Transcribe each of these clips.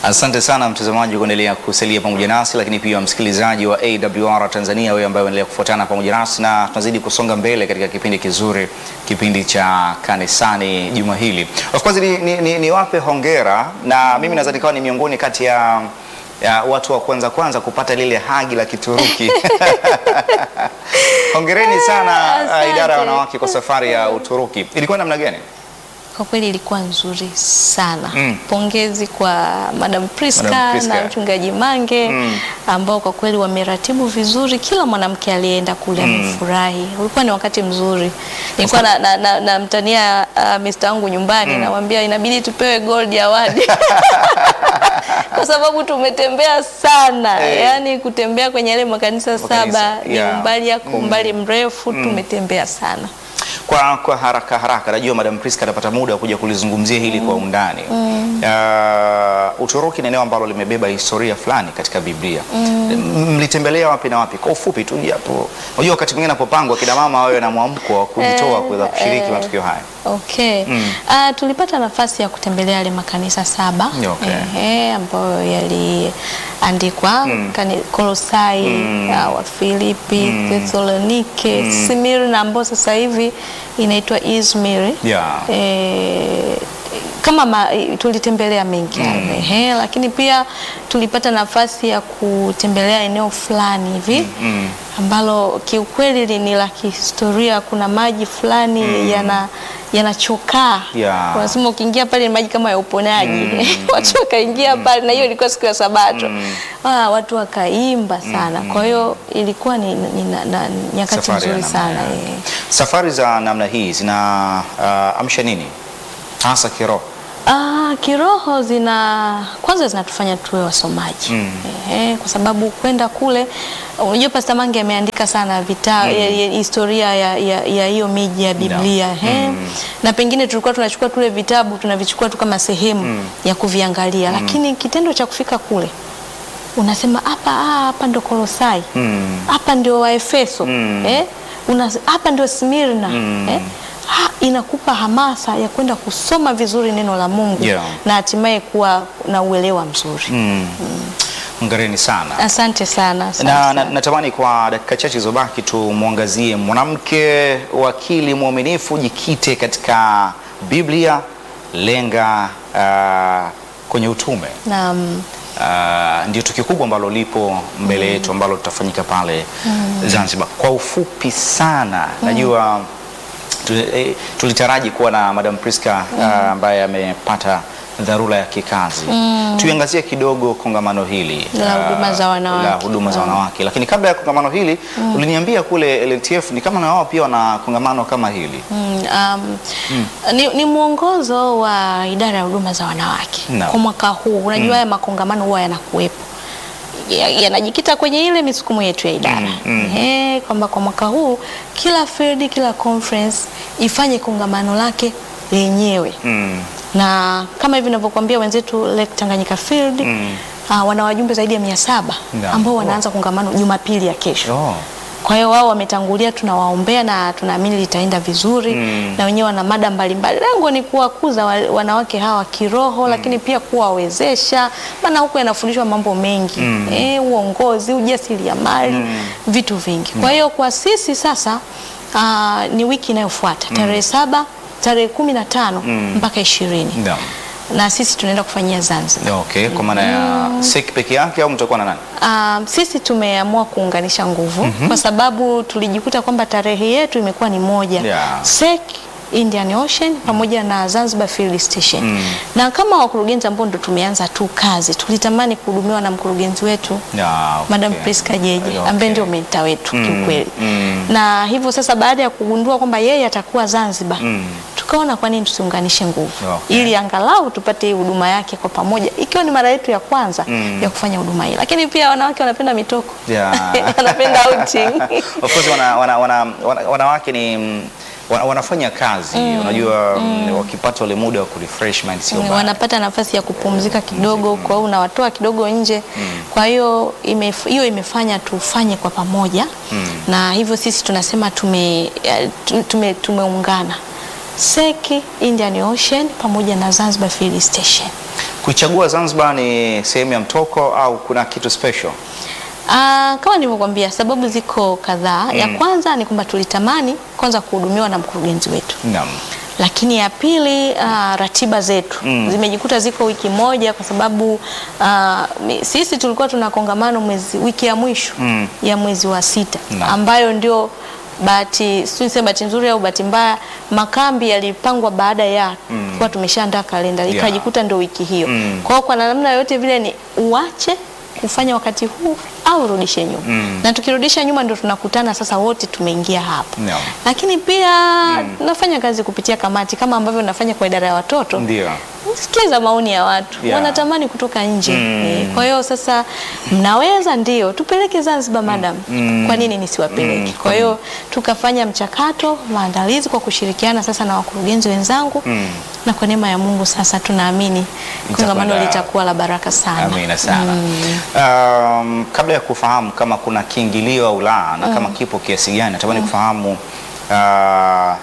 Asante sana mtazamaji kuendelea kusalia pamoja nasi, lakini pia msikilizaji wa AWR Tanzania, wewe ambaye unaendelea kufuatana pamoja nasi, na tunazidi kusonga mbele katika kipindi kizuri, kipindi cha kanisani juma hili. Of course ni, ni, ni, ni wape hongera, na mimi naweza nikawa ni miongoni kati ya ya watu wa kwanza kwanza kupata lile hagi la Kituruki. Hongereni sana Asante. uh, idara ya wanawake kwa safari ya Uturuki. Ilikuwa namna gani? Kwa kweli ilikuwa nzuri sana. Mm. Pongezi kwa Madam Priska, Madam Priska. na mchungaji Mange Mm. ambao kwa kweli wameratibu vizuri. Kila mwanamke aliyeenda kule amefurahi. Ulikuwa ni wakati mzuri. Nilikuwa na, na, na, na mtania uh, Mr. wangu nyumbani namwambia inabidi tupewe gold award kwa sababu tumetembea sana Eh. yaani kutembea kwenye yale makanisa Makanisa, saba ni yeah. umbali yako umbali mrefu tumetembea sana. Kwa, kwa haraka haraka, najua Madam Priska atapata muda wa kuja kulizungumzia hili kwa undani. Uh, Uturuki ni eneo ambalo limebeba historia fulani katika Biblia. M- Mlitembelea wapi na wapi? Kwa ufupi tu japo, unajua wakati mwingine napopangwa kina mama wawe na mwamko wa kujitoa kuweza kushiriki eh. matukio haya. Okay. Ah, tulipata nafasi ya kutembelea yale makanisa saba Okay. ehe, ambayo yaliandikwa kani Kolosai, ah, Wafilipi, Thessalonike, Smyrna ambayo sasa hivi inaitwa Izmir. Yeah. Eh, kama ma, tulitembelea mengi hayo, ehe, lakini pia tulipata nafasi ya kutembelea eneo fulani hivi Mm. ambalo kiukweli li- ni la kihistoria. Kuna maji fulani yana yanachokaa Yeah. wanasema ukiingia pale ni maji kama ya uponaji watu wakaingia pale, na hiyo ilikuwa siku ya Sabato ah, watu wakaimba sana. Kwa hiyo ilikuwa ni, ni na, na, nyakati Safari ya nzuri namna sana yake. eh. Safari za namna hii zina uh, amsha nini hasa kiroho? Ah, kiroho zina kwanza zinatufanya tuwe wasomaji Mm. Ehe, kwa sababu kwenda kule, unajua Pastor Mange ameandika sana vita ya, ya, historia ya ya- ya hiyo miji ya Biblia ehe. na pengine tulikuwa tunachukua tule vitabu tunavichukua tu kama sehemu ya kuviangalia, lakini kitendo cha kufika kule unasema hapa ah, hapa ndo Kolosai Mm. hapa ndio Waefeso Mm. eh? Una, hapa ndio Smirna eh? ha, inakupa hamasa ya kwenda kusoma vizuri neno la Mungu Yeah. na hatimaye kuwa na uelewa mzuri. Mm. Hongereni sana. Asante sana. asante na, sana. na, natamani kwa dakika chache zilizobaki tumwangazie mwanamke wakili mwaminifu, jikite katika Biblia, lenga uh, kwenye utume. Naam. Uh, ndio tukio kubwa ambalo lipo mbele yetu ambalo litafanyika pale Zanzibar. Kwa ufupi sana, najua tu- eh, tulitaraji kuwa na Madam Priska uh, ambaye amepata dharura ya kikazi. Tuiangazie kidogo kongamano hili La uh, huduma za wanawake. la huduma za wanawake. Lakini kabla ya kongamano hili uliniambia kule LTF ni kama na wao pia wana kongamano kama hili. Mm, um, ni, ni mwongozo wa idara ya huduma za wanawake Naam. kwa mwaka huu. Unajua haya makongamano huwa yanakuwepo Ya- yanajikita kwenye ile misukumo yetu ya idara Ehe, kwamba kwa mwaka huu kila field, kila conference ifanye kongamano lake lenyewe Mm. na kama hivi ninavyokuambia wenzetu Lake Tanganyika Field ah, wana wajumbe zaidi ya mia saba Naam. ambao wanaanza kongamano Jumapili ya kesho. Oh. Kwa hiyo wao wametangulia, tunawaombea na tunaamini litaenda vizuri Mm. na wenyewe wana mada mbalimbali. Lengo ni kuwakuza wa- wanawake hawa kiroho, lakini pia kuwawezesha, maana huko yanafundishwa mambo mengi eh, uongozi, ujasiriamali, vitu vingi. Kwa hiyo kwa sisi sasa ah, ni wiki inayofuata tarehe saba tarehe kumi na tano mpaka ishirini Naam. na sisi tunaenda kufanyia Zanzibar. Okay, kwa maana ya SEC peke yake au mtakuwa na nani? Um, sisi tumeamua kuunganisha nguvu kwa sababu tulijikuta kwamba tarehe yetu imekuwa ni moja Yeah. SEC Indian Ocean pamoja na Zanzibar Field Station na kama wakurugenzi ambao ndo tumeanza tu kazi tulitamani kuhudumiwa na mkurugenzi wetu Yeah, okay. Madam Priska Jeje Okay. ambaye ndio menta wetu kiukweli mm. na hivyo sasa baada ya kugundua kwamba yeye atakuwa Zanzibar tukaona kwa nini tusiunganishe nguvu Okay. ili angalau tupate hii huduma yake kwa pamoja ikiwa ni mara yetu ya kwanza ya kufanya huduma hii lakini pia wanawake wanapenda mitoko Yeah. wanapenda outing Of course wana, wana, wana, wana, wanawake ni mm, wana, wanafanya kazi unajua mm. wakipata ule muda wa kurefresh mind sio mbaya. wanapata nafasi ya kupumzika kidogo, kwa hiyo unawatoa kidogo nje. Kwa hiyo imef- hiyo imefanya tufanye kwa pamoja na hivyo sisi tunasema tume, eh, tu- tume, tumeungana SEC Indian Ocean pamoja na Zanzibar Field Station. Kuichagua Zanzibar ni sehemu ya mtoko au kuna kitu special? Ah, kama nilivyokuambia sababu ziko kadhaa. Ya kwanza ni kwamba tulitamani kwanza kuhudumiwa na mkurugenzi wetu, Naam. lakini ya pili ah, ratiba zetu zimejikuta ziko wiki moja kwa sababu ah, mi- sisi tulikuwa tuna kongamano mwezi wiki ya mwisho Mm. ya mwezi wa sita Naam. ambayo ndio bahati sijui niseme bahati nzuri au bahati mbaya, makambi yalipangwa baada ya kuwa tumeshaandaa kalenda, Yeah. ikajikuta ndio wiki hiyo. Mm. Kwa hiyo kwa namna yoyote vile ni uache kufanya wakati huu au urudishe nyuma Mm. na tukirudisha nyuma ndio tunakutana sasa wote tumeingia hapa Naam. lakini pia nafanya kazi kupitia kamati kama ambavyo nafanya kwa idara ya watoto Ndio. sikiza maoni ya watu Yeah. wanatamani kutoka nje Mm. Eh, kwa hiyo sasa mnaweza ndio tupeleke Zanzibar madam Mm. kwa nini nisiwapeleke Mm. kwa hiyo tukafanya mchakato maandalizi kwa kushirikiana sasa na wakurugenzi wenzangu Mm. na kwa neema ya Mungu sasa tunaamini kongamano Itakwenda- litakuwa la baraka sana Amina sana. Um, kabla ya kufahamu kama kuna kiingilio au la na kama kipo kiasi gani, natamani kufahamu uh,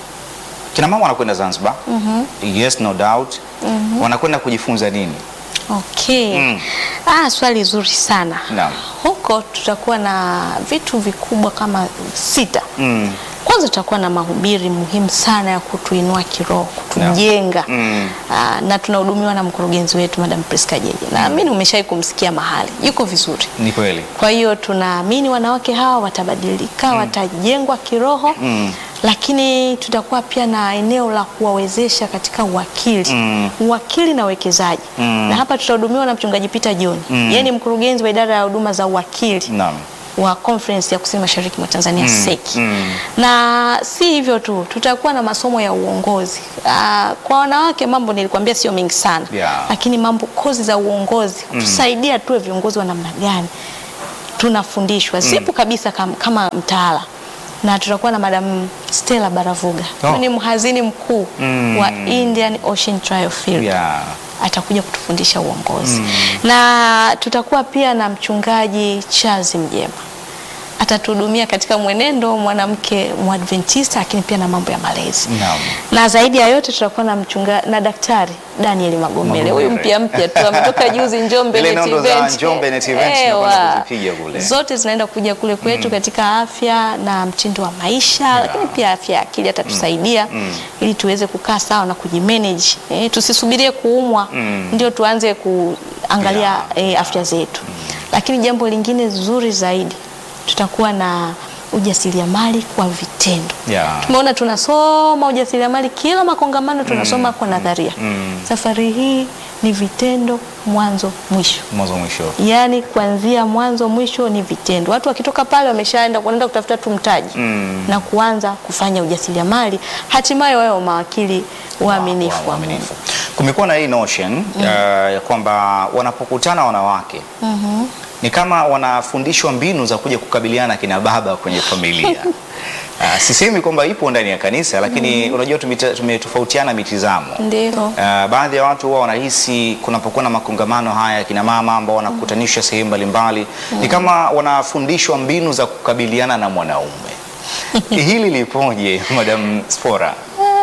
kina mama wanakwenda Zanzibar. Yes, no doubt. Wanakwenda kujifunza nini? Okay. Mm. Ah, swali zuri sana. Naam. Huko tutakuwa na vitu vikubwa kama sita. Mm. Kwanza tutakuwa na mahubiri muhimu sana ya kutuinua kiroho, kutujenga. Mm. Ah, na tunahudumiwa na mkurugenzi wetu Madam Priska Jeje. Naamini umeshai kumsikia mahali. Yuko vizuri. Ni kweli. Kwa hiyo tunaamini wanawake hawa watabadilika, watajengwa kiroho. Mm. Lakini tutakuwa pia na eneo la kuwawezesha katika uwakili Mm. uwakili na uwekezaji Mm. na hapa tutahudumiwa na mchungaji Peter John Mm. yeye ni mkurugenzi wa idara ya huduma za uwakili Naam. wa conference ya kusini mashariki mwa Tanzania Mm. SEC Mm. na si hivyo tu, tutakuwa na masomo ya uongozi. Aa, kwa wanawake mambo nilikwambia sio mengi sana Yeah. lakini mambo kozi za uongozi tusaidia tuwe viongozi wa namna gani tunafundishwa sipo kabisa kama, kama mtaala na tutakuwa na Madam Stella Baravuga Oh. ni mhazini mkuu Mm. wa Indian Ocean Trial Field Yeah. atakuja kutufundisha uongozi na tutakuwa pia na mchungaji Charles Mjema atatuhudumia katika mwenendo mwanamke mwadventista, lakini pia na mambo ya malezi Naam. na zaidi ya yote tutakuwa na mchunga na daktari Daniel Magomele, huyu Magomele. mpya mpya tu ametoka juzi Njombe Ile Net nondo za Event. Njombe Net Event Ewa. tunakwenda kuzipiga kule. zote zinaenda kuja kule kwetu katika afya na mtindo wa maisha lakini pia afya ya akili atatusaidia ili tuweze kukaa sawa na kujimanage eh, tusisubirie kuumwa Mm. ndio tuanze kuangalia Yeah. eh, afya zetu lakini jambo lingine zuri zaidi tutakuwa na ujasiriamali kwa vitendo Yeah. tumeona tunasoma ujasiriamali kila makongamano tunasoma kwa nadharia Mm. safari hii ni vitendo mwanzo mwisho Mwanzo mwisho. yaani kuanzia mwanzo mwisho ni vitendo watu wakitoka pale wameshaenda wanaenda kutafuta tu mtaji Mm. na kuanza kufanya ujasiriamali hatimaye wawe mawakili waaminifu Wa- wa Mungu waaminifu. Kumekuwa na hii notion uh, ya kwamba wanapokutana wanawake ni kama wanafundishwa mbinu za kuja kukabiliana kina baba kwenye familia. Uh, sisemi kwamba ipo ndani ya kanisa lakini unajua tumita- tumetofautiana mitizamo. ndio Uh, baadhi ya watu huwa wanahisi kunapokuwa na makongamano haya ya kina mama ambao wanakutanishwa sehemu mbalimbali ni kama wanafundishwa mbinu za kukabiliana na mwanaume. Hili lipoje, Madam Spora?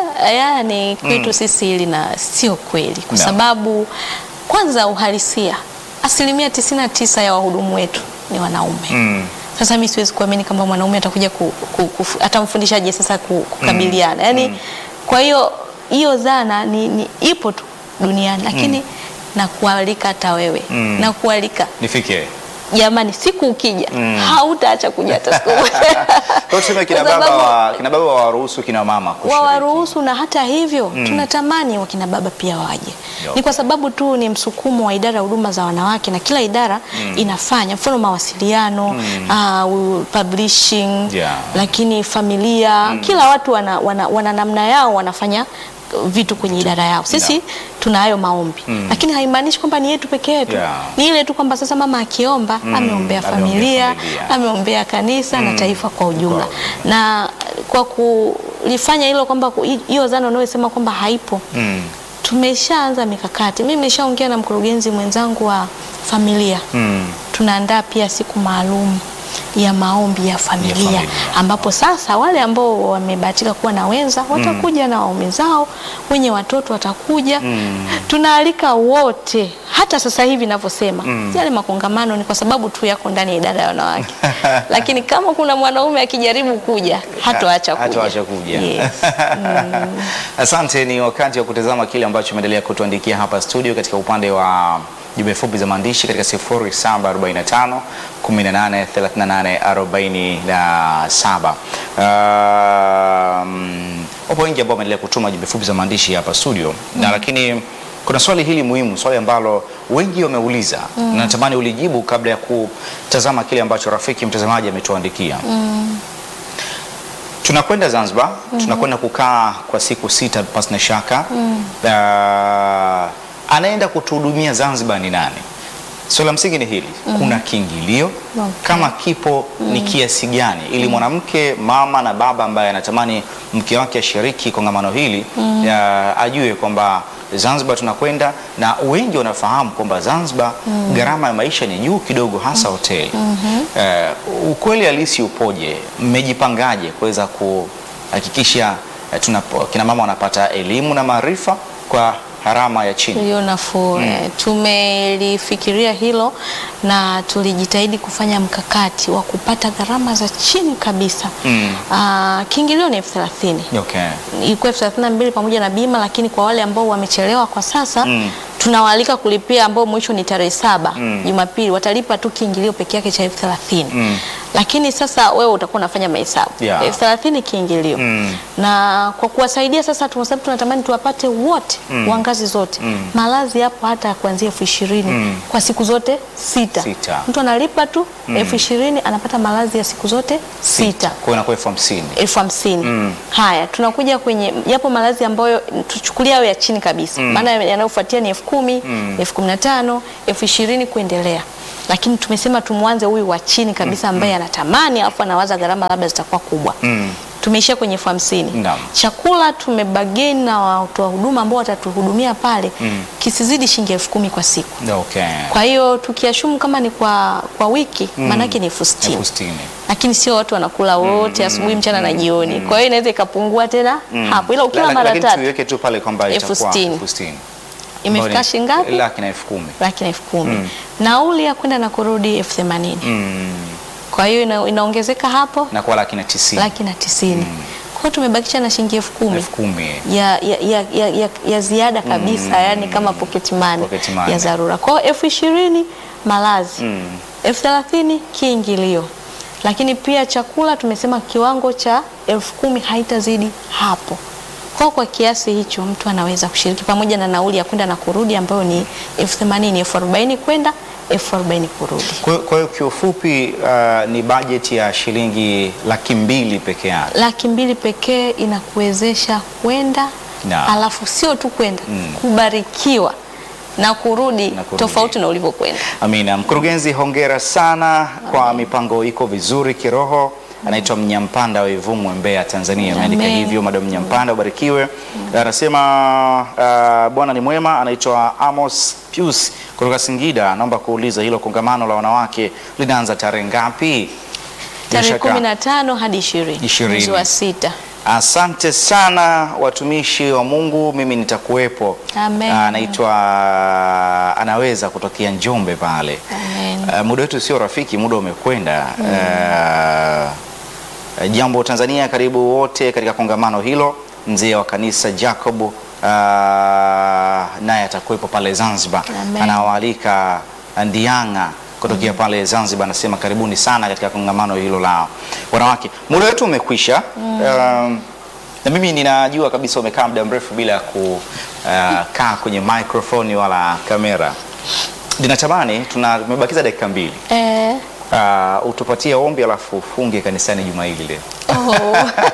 yaani kwetu sisi hili na sio kweli kwa No. sababu kwanza uhalisia asilimia tisini na tisa ya wahudumu wetu ni wanaume Mm. Sasa mimi siwezi kuamini kwamba mwanaume atakuja ku, ku, ku, atamfundishaje sasa ku- kukabiliana yaani kwa hiyo hiyo dhana ni, ni ipo tu duniani lakini nakualika hata wewe Mm. nakualika Nifike. jamani siku ukija hautaacha kuja hata siku moja. Kwa hiyo tuseme kina Kwa baba sababu- wa, kina baba waruhusu kina mama kushiriki. wawaruhusu na hata hivyo tunatamani wakina baba pia waje. Yo. Ni kwa sababu tu ni msukumo wa idara ya huduma za wanawake na kila idara inafanya mfano mawasiliano uh, publishing Yeah. lakini familia kila watu wana, wana, wana namna yao wanafanya vitu kwenye idara yao. Sisi Yeah. tuna hayo maombi lakini haimaanishi kwamba ni yetu peke yetu. Yeah. Ni ile tu kwamba sasa mama akiomba ameombea ameombea familia, familia. ameombea kanisa na taifa kwa ujumla Kwa na kwa kulifanya hilo kwamba ku- hiyo dhana unayosema kwamba haipo Mm. tumeshaanza mikakati. Mimi nimeshaongea na mkurugenzi mwenzangu wa familia, Mm. tunaandaa pia siku maalum ya maombi ya familia, familia. ambapo sasa wale ambao wamebahatika kuwa na wenza watakuja na waume zao, wenye watoto watakuja. Tunaalika wote, hata sasa hivi ninavyosema, yale makongamano ni kwa sababu tu yako ndani ya idara ya wanawake, lakini kama kuna mwanaume akijaribu kuja hatoacha kuja. Hatoacha kuja. Yes. Asante, ni wakati wa kutazama kile ambacho umeendelea kutuandikia hapa studio katika upande wa jumbe fupi za maandishi katika 0745 18 38 47. Um, wapo wengi ambao wameendelea kutuma jumbe fupi za maandishi hapa studio na lakini kuna swali hili muhimu, swali ambalo wengi wameuliza na natamani ulijibu kabla ya kutazama kile ambacho rafiki mtazamaji ametuandikia. Tunakwenda Zanzibar, tunakwenda kukaa kwa siku sita pasi na shaka. Ah, anaenda kutuhudumia Zanzibar ni nani? Swali la msingi ni hili, kuna kiingilio Okay. kama kipo ni kiasi gani, ili mwanamke mama na baba ambaye anatamani mke wake ashiriki kongamano hili ya, ajue kwamba Zanzibar tunakwenda, na wengi wanafahamu kwamba Zanzibar gharama ya maisha ni juu kidogo, hasa hoteli. Eh, ukweli halisi upoje? Mmejipangaje kuweza kuhakikisha eh, tunapo- kina mama wanapata elimu na maarifa kwa gharama ya chini? hiyo nafuu eh, tumelifikiria hilo na tulijitahidi kufanya mkakati wa kupata gharama za chini kabisa. Mm. Ah, kiingilio ni elfu thelathini Okay. ilikuwa elfu thelathini na mbili pamoja na bima, lakini kwa wale ambao wamechelewa kwa sasa Mm. tunawaalika kulipia ambao mwisho ni tarehe saba Mm. Jumapili, watalipa tu kiingilio peke yake cha elfu thelathini Mm. lakini sasa wewe utakuwa unafanya mahesabu Yeah. elfu thelathini kiingilio Mm. na kwa kuwasaidia sasa, kwa sababu tunatamani tuwapate wote wa ngazi zote Mm. malazi yapo hata kuanzia elfu ishirini Mm. kwa siku zote sita. Sita. Mtu analipa tu elfu ishirini anapata malazi ya siku zote sita Kwa hiyo inakuwa elfu hamsini. elfu hamsini. Mm. Haya, tunakuja kwenye yapo malazi ambayo tuchukulia hayo ya chini kabisa, maana yanayofuatia ni elfu kumi elfu kumi na tano elfu ishirini kuendelea, lakini tumesema tumwanze huyu wa chini kabisa ambaye anatamani alafu anawaza gharama labda zitakuwa kubwa Mm. tumeishia kwenye elfu hamsini. Naam. Chakula tumebageni na watoa huduma ambao watatuhudumia pale kisizidi shilingi elfu kumi kwa siku. Okay. Kwa hiyo tukiashumu kama ni kwa, kwa wiki maanake ni elfu sitini Elfu sitini. lakini sio watu wanakula wote asubuhi, mchana na jioni. Kwa hiyo inaweza ikapungua tena hapo, ila La- ukila la- mara lakini tatu tuiweke tu pale kwamba Elfu itakuwa sitini. elfu sitini. imefika Ambayo ni shilingi ngapi? Laki na elfu kumi. Laki na elfu kumi. Nauli ya kwenda na kurudi elfu themanini. Mm. Kwa hiyo ina, inaongezeka hapo Na kwa laki na tisini. laki na tisini. Kwa hiyo tumebakisha na shilingi elfu kumi elfu kumi. ya, ya, ya, ya, ya, ya ziada kabisa yani kama pocket money, Pocket money. ya dharura. Kwa hiyo elfu ishirini malazi, elfu thelathini kiingilio, lakini pia chakula tumesema kiwango cha elfu kumi haitazidi hapo. Kwa kwa kiasi hicho mtu anaweza kushiriki pamoja na nauli ya kwenda na kurudi ambayo ni elfu themanini elfu arobaini kwenda elfu arobaini kurudi. Kwa hiyo- kwa hiyo kiufupi uh, ni bajeti ya shilingi laki mbili peke yake. laki mbili pekee inakuwezesha kwenda Na. alafu sio tu kwenda kubarikiwa na kurudi, Na kurudi. tofauti na ulivyokwenda. Amina. Mkurugenzi, hongera sana kwa mipango iko vizuri kiroho. Anaitwa Mnyampanda wa Ivumu, Mbeya, Tanzania. Ameandika Amen. hivyo. Madam Mnyampanda, ubarikiwe. Anasema uh, Bwana ni mwema. Anaitwa Amos Pius kutoka Singida. Naomba kuuliza hilo kongamano la wanawake linaanza tarehe ngapi? Bila Tarehe shaka- kumi na tano hadi ishirini Ishirini. mwezi wa sita. Asante sana watumishi wa Mungu, mimi nitakuwepo. Amen. Anaitwa anaweza kutokea Njombe pale. Amen. Uh, muda wetu sio rafiki, muda umekwenda. Uh, jambo Tanzania, karibu wote katika kongamano hilo. Mzee wa kanisa Jacob uh, naye atakuwepo pale Zanzibar, Amen. anawaalika Ndianga kutokea pale Zanzibar, anasema karibuni sana katika kongamano hilo la wanawake. Muda wetu umekwisha. Um, na mimi ninajua kabisa umekaa muda mrefu bila kukaa kwenye microphone wala kamera. Ninatamani tuna tumebakiza dakika mbili. Eh, Uh, utupatie ombi alafu ufunge kanisani juma hili leo. oh.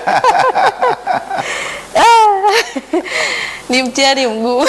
Ah, ni mtihani mguu.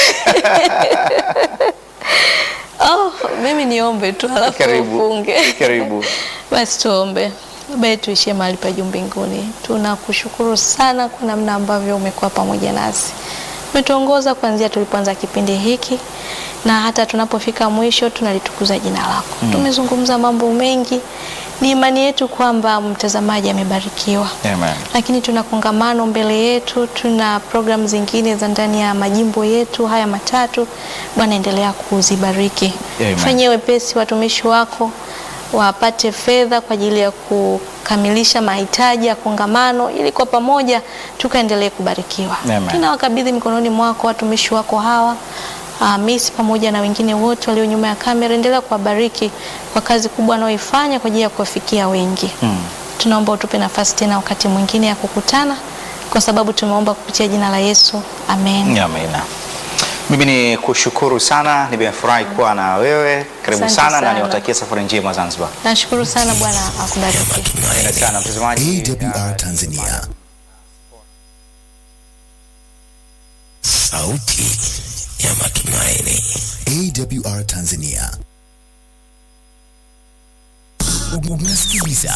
Oh, mimi niombe tu alafu Karibu. ufunge. Karibu. Basi tuombe. Baba yetu ishie mahali pa juu mbinguni, tunakushukuru sana kwa namna ambavyo umekuwa pamoja nasi, umetuongoza kuanzia tulipoanza kipindi hiki. na hata tunapofika mwisho tunalitukuza jina lako. Tumezungumza mambo mengi, ni imani yetu kwamba mtazamaji amebarikiwa Amen. lakini tuna kongamano mbele yetu, tuna programu zingine za ndani ya majimbo yetu haya matatu. Bwana, endelea kuzibariki, Amen. fanyie wepesi watumishi wako wapate fedha kwa ajili ya kukamilisha mahitaji ya kongamano, ili kwa pamoja tukaendelee kubarikiwa. Amen. Tunawakabidhi mikononi mwako watumishi wako hawa uh, Miss pamoja na wengine wote walio nyuma ya kamera, endelea kuwabariki kwa kazi kubwa wanaoifanya kwa ajili ya kuwafikia wengi Mm. tunaomba utupe nafasi tena wakati mwingine ya kukutana, kwa sababu tumeomba kupitia jina la Yesu, amen. Amina. Mimi ni kushukuru sana, nimefurahi kuwa na wewe. Karibu Asante sana, na sana. niwatakie safari njema Zanzibar. Nashukuru sana, Bwana akubariki. Asante sana mtazamaji. AWR Tanzania. Sauti ya matumaini. AWR Tanzania. Unasikiliza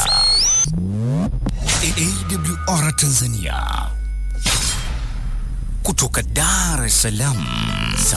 AWR Tanzania kutoka Dar es Salaam.